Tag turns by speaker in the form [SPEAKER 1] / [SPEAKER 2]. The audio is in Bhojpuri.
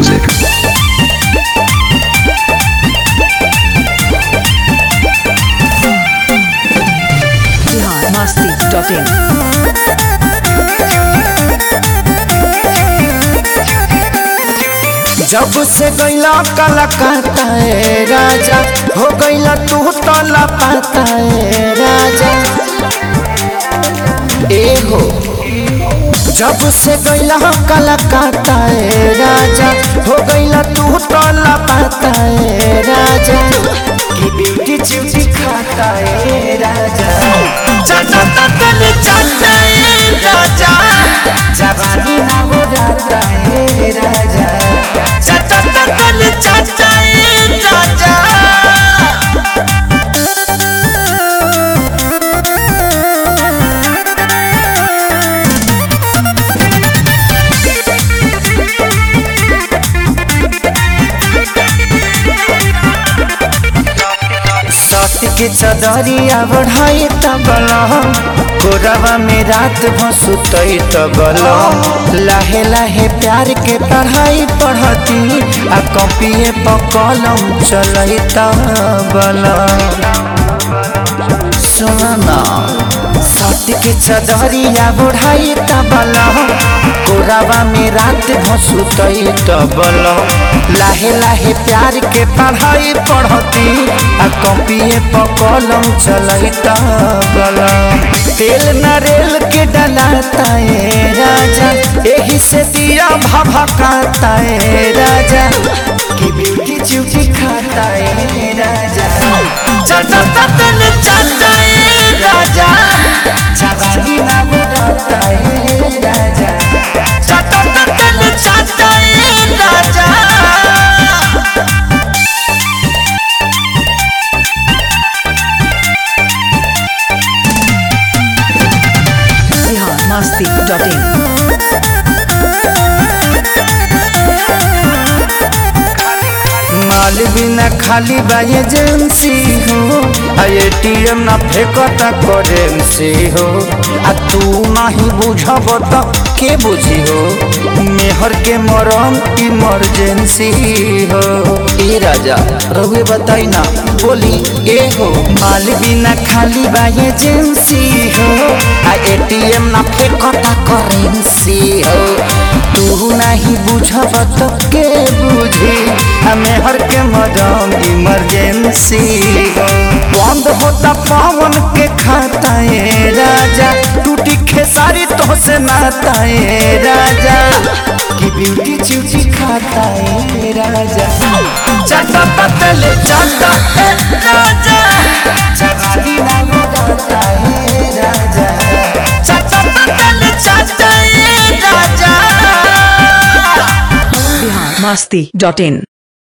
[SPEAKER 1] music.
[SPEAKER 2] Bihar Masti dot in
[SPEAKER 3] जब से गैला कलकत्ता ए राजा हो गैला तू तो लापता ए राजा ए हो जब से गैला कलकत्ता ए राजा हो गैला तू तो लापता ए राजा की ब्यूटी चिवची खाता ए राजा चाचा ततल चाचा ए राजा जवानी ना हो जाता ए राजा चाचा ततल चाचा ए राजा सत्य के चदरिया बढ़ाई तबल कोरवा में रात भसुत तबल लाहे लाहे प्यार के पढ़ाई पढ़ती आ कॉपिए पर कलम चलई तबल सुना सत्य के चदरिया बढ़ाई तबल कोरावा में रात भसुत तबल लाहे लाहे प्यार के पढ़ाई पढ़ती आ कॉपिए पर कलम चलई तबल तेल नरेल के डलाता है राजा यही से दिया भभकाता है राजा की ब्यूटी चुकी खाता है राजा चटता तन चाटा है राजा जवानी ना बुलाता है राजा चटता तन चाटा है राजा
[SPEAKER 2] बिहार मस्ती डॉट इन
[SPEAKER 3] माल बिना खाली बा एजेंसी हो आ एटीएम ना फेंकता करेंसी हो आ तू नहीं बुझब त के बुझी हो मेहर के मरम इमरजेंसी हो ए राजा रहुए बताई ना बोली ए हो माल बिना खाली बा एजेंसी हो आ एटीएम ना फेंकता करेंसी हो तू नहीं बुझब त के बुझी हमें हर के मदम इमरजेंसी बंद होता पावन के खाता है राजा टूटी खेसारी तो से नाता है राजा की ब्यूटी चूची खाता है राजा चाटा पतल चाटा है राजा चगाली ना लगाता है राजा चाटा पतल चाटा है राजा
[SPEAKER 2] बिहार मस्ती डॉट इन